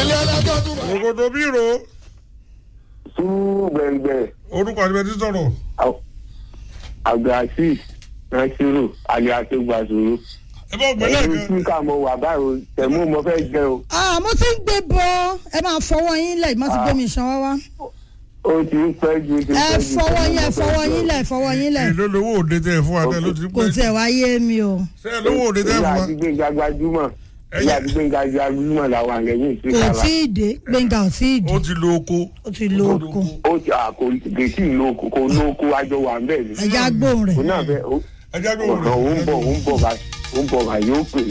ilé ẹlẹ́jọ́ tún bá. ògòdò bírò sùúrù gbẹ̀ngbẹ̀ orúkọ àti bẹ́ẹ̀ ti sọ̀rọ̀ abdulhasis nasiru aliatu gbàsòrò ẹ bá gbẹ́lẹ̀ ẹ̀yin kan tí ká mọ wà báyìí o tẹ̀mú mo fẹ́ jẹ o ah mo ti ń gbé bọ ẹ máa fọwọ́ yín lẹ̀ mo ti gbé mi ṣan wá wá ó ti ń pẹ́ ju ó ti ń ẹ pẹ́ ju fọwọ́ yín ẹ tẹ̀mú mo fẹ́ fọwọ́ jẹ yín o. lẹ̀ fọwọ́ yín lẹ̀ èló lówó òde tẹ fún wa tẹ ló ti kò pẹ́ tiẹ̀ wá yé mi o ṣé ẹ lówó òde tẹ ìyá fún wa àti gbẹ̀ngà gbajúmọ̀ ìyá àti gbẹ̀ngà gbajúmọ̀ làwọn àlẹ́yìn sí kò kàrà tí ì dé gbẹ̀ngà ò tí ì dé ó ti lo oko ó ti lo oko ó ti àkó gèsì lóko kò lóko àjọ wà ń bẹ̀ ni ẹja gbóhùn òun rẹ̀ náà fẹ́ ó ẹ jẹ́ kó wọlé òun bọ̀ òun bọ̀ bá òun bọ̀ bá yóò pè